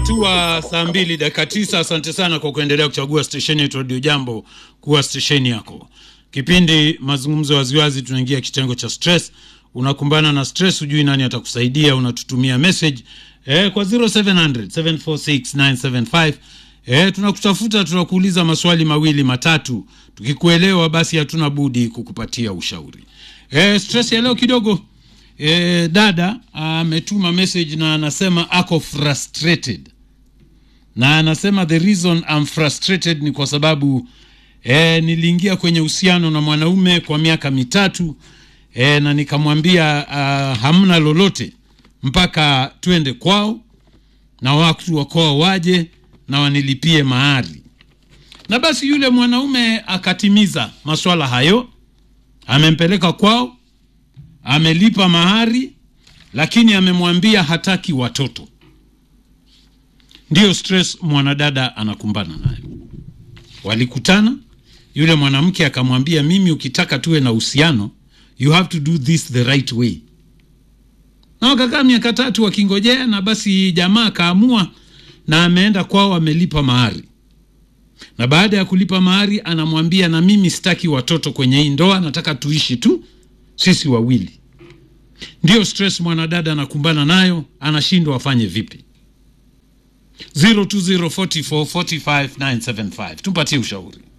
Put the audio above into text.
Imetua saa mbili dakika tisa. Asante sana kwa kuendelea kuchagua stesheni yetu Radio Jambo kuwa stesheni yako. Kipindi mazungumzo ya waziwazi, tunaingia kitengo cha stress. Unakumbana na stress, hujui nani atakusaidia, unatutumia message eh, kwa 0700 746 975 eh, tunakutafuta, tunakuuliza maswali mawili matatu. Tukikuelewa basi hatuna budi kukupatia ushauri. Eh, stress ya leo kidogo E, dada ametuma message na anasema ako frustrated na anasema the reason I'm frustrated ni kwa sababu e, niliingia kwenye uhusiano na mwanaume kwa miaka mitatu e, na nikamwambia uh, hamna lolote mpaka twende kwao na watu wa kwao waje na wanilipie mahari, na basi yule mwanaume akatimiza maswala hayo, amempeleka kwao amelipa mahari lakini amemwambia hataki watoto. Ndiyo stress mwanadada anakumbana nayo. Walikutana, yule mwanamke akamwambia, mimi ukitaka tuwe na uhusiano you have to do this the right way, na wakakaa miaka tatu wakingojea, na basi jamaa akaamua na ameenda kwao, amelipa mahari, na baada ya kulipa mahari anamwambia, na mimi sitaki watoto kwenye hii ndoa, nataka tuishi tu sisi wawili. Ndiyo stress mwanadada anakumbana nayo, anashindwa afanye vipi? 0204445975 tumpatie ushauri.